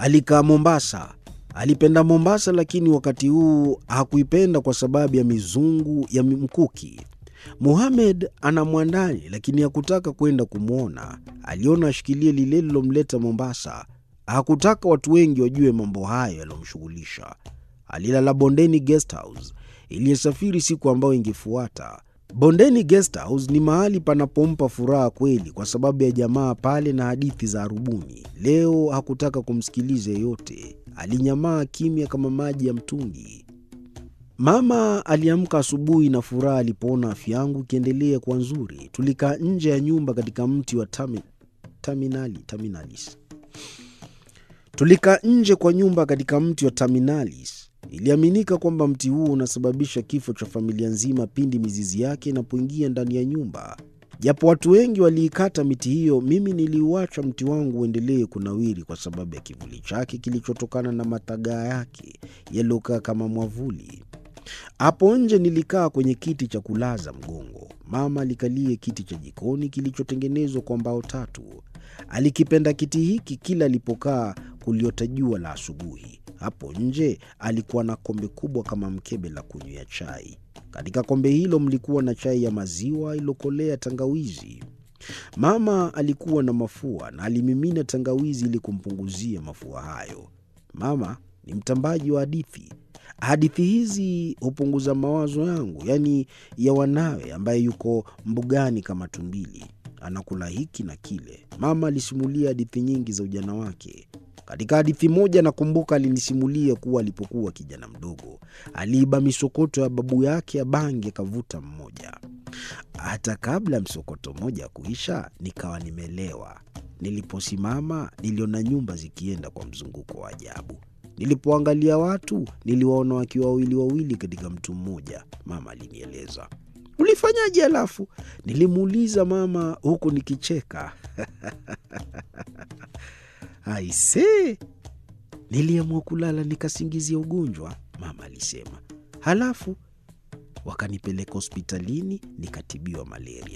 Alikaa Mombasa. Alipenda Mombasa, lakini wakati huu hakuipenda kwa sababu ya mizungu ya mkuki. Muhamed ana mwandani, lakini hakutaka kwenda kumwona. Aliona ashikilie lile lilomleta Mombasa. Hakutaka watu wengi wajue mambo hayo yaliyomshughulisha. Alilala Bondeni Guest House iliyosafiri siku ambayo ingefuata. Bondeni Guest House ni mahali panapompa furaha kweli, kwa sababu ya jamaa pale na hadithi za arubuni. Leo hakutaka kumsikiliza yeyote, alinyamaa kimya kama maji ya mtungi. Mama aliamka asubuhi na furaha alipoona afya yangu ikiendelea kuwa nzuri. Tulikaa nje ya nyumba katika mti wa tami, taminali, taminalis. Tulikaa nje kwa nyumba katika mti wa taminalis. Iliaminika kwamba mti huo unasababisha kifo cha familia nzima pindi mizizi yake inapoingia ndani ya nyumba. Japo watu wengi waliikata miti hiyo, mimi niliuacha mti wangu uendelee kunawiri kwa sababu ya kivuli chake kilichotokana na matagaa yake yaliyokaa kama mwavuli. Hapo nje nilikaa kwenye kiti cha kulaza mgongo. Mama alikalie kiti cha jikoni kilichotengenezwa kwa mbao tatu. Alikipenda kiti hiki kila alipokaa kuliota jua la asubuhi. Hapo nje alikuwa na kombe kubwa kama mkebe la kunywea chai. Katika kombe hilo mlikuwa na chai ya maziwa iliyokolea tangawizi. Mama alikuwa na mafua na alimimina tangawizi ili kumpunguzia mafua hayo. Mama ni mtambaji wa hadithi. Hadithi hizi hupunguza mawazo yangu, yaani ya wanawe, ambaye yuko mbugani kama tumbili, anakula hiki na kile. Mama alisimulia hadithi nyingi za ujana wake. Katika hadithi moja nakumbuka alinisimulia kuwa alipokuwa kijana mdogo aliiba misokoto ya babu yake ya bangi akavuta mmoja. Hata kabla msokoto mmoja kuisha, nikawa nimelewa. Niliposimama niliona nyumba zikienda kwa mzunguko wa ajabu. Nilipoangalia watu niliwaona wakiwa wawili wawili katika mtu mmoja. Mama alinieleza. Ulifanyaje? Halafu nilimuuliza mama huku nikicheka. Aise, niliamua kulala nikasingizia ugonjwa, mama alisema. Halafu wakanipeleka hospitalini nikatibiwa malaria.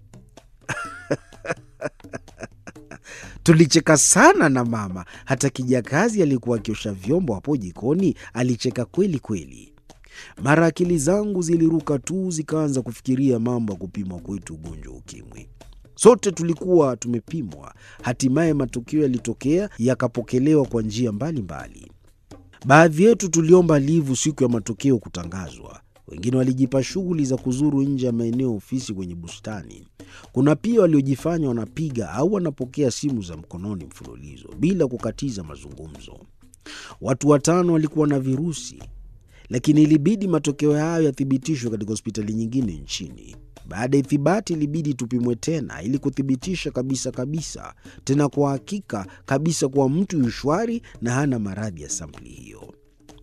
Tulicheka sana na mama, hata kijakazi alikuwa akiosha vyombo hapo jikoni alicheka kweli kweli. Mara akili zangu ziliruka tu, zikaanza kufikiria mambo ya kupimwa kwetu ugonjwa wa ukimwi. Sote tulikuwa tumepimwa. Hatimaye matokeo yalitokea, yakapokelewa kwa njia mbalimbali. Baadhi yetu tuliomba livu siku ya matokeo kutangazwa. Wengine walijipa shughuli za kuzuru nje ya maeneo ya ofisi kwenye bustani. Kuna pia waliojifanya wanapiga au wanapokea simu za mkononi mfululizo bila kukatiza mazungumzo. Watu watano walikuwa na virusi, lakini ilibidi matokeo hayo yathibitishwe katika hospitali nyingine nchini. Baada ya ithibati ilibidi tupimwe tena ili kuthibitisha kabisa kabisa, tena kwa hakika kabisa, kuwa mtu yu shwari na hana maradhi ya sampuli hiyo.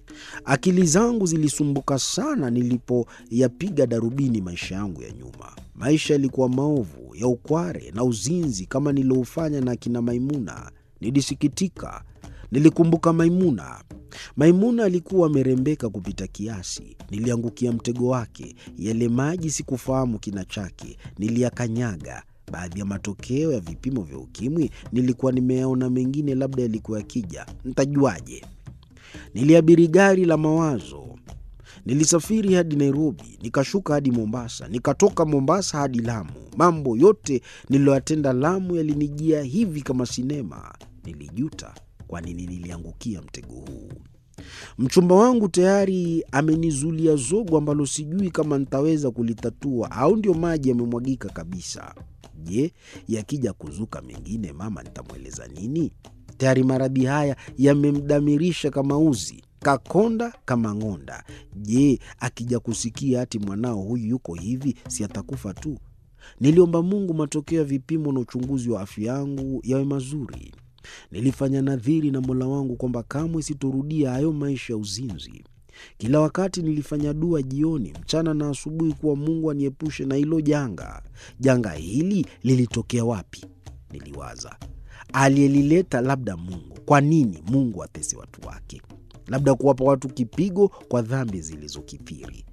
Akili zangu zilisumbuka sana nilipoyapiga darubini maisha yangu ya nyuma. Maisha yalikuwa maovu ya ukware na uzinzi kama nilioufanya na akina Maimuna. Nilisikitika. Nilikumbuka Maimuna. Maimuna alikuwa amerembeka kupita kiasi. Niliangukia mtego wake. Yale maji sikufahamu kina chake, niliyakanyaga. Baadhi ya matokeo ya vipimo vya ukimwi nilikuwa nimeyaona, mengine labda yalikuwa yakija, ntajuaje? Niliabiri gari la mawazo. Nilisafiri hadi Nairobi, nikashuka hadi Mombasa, nikatoka Mombasa hadi Lamu. Mambo yote niliyoyatenda Lamu yalinijia hivi kama sinema. Nilijuta kwa nini niliangukia mtego huu. Mchumba wangu tayari amenizulia zogo ambalo sijui kama nitaweza kulitatua au ndio maji yamemwagika kabisa. Je, yakija kuzuka mengine, mama nitamweleza nini? Tayari maradhi haya yamemdamirisha kama uzi, kakonda kama ng'onda. Je, akija kusikia ati mwanao huyu yuko hivi, si atakufa tu? Niliomba Mungu matokeo ya vipimo na uchunguzi wa afya yangu yawe mazuri. Nilifanya nadhiri na Mola wangu kwamba kamwe sitorudia hayo maisha ya uzinzi. Kila wakati nilifanya dua jioni, mchana na asubuhi, kuwa Mungu aniepushe na hilo janga. Janga hili lilitokea wapi? Niliwaza. Aliyelileta labda Mungu. Kwa nini Mungu atese watu wake? Labda kuwapa watu kipigo kwa dhambi zilizokithiri.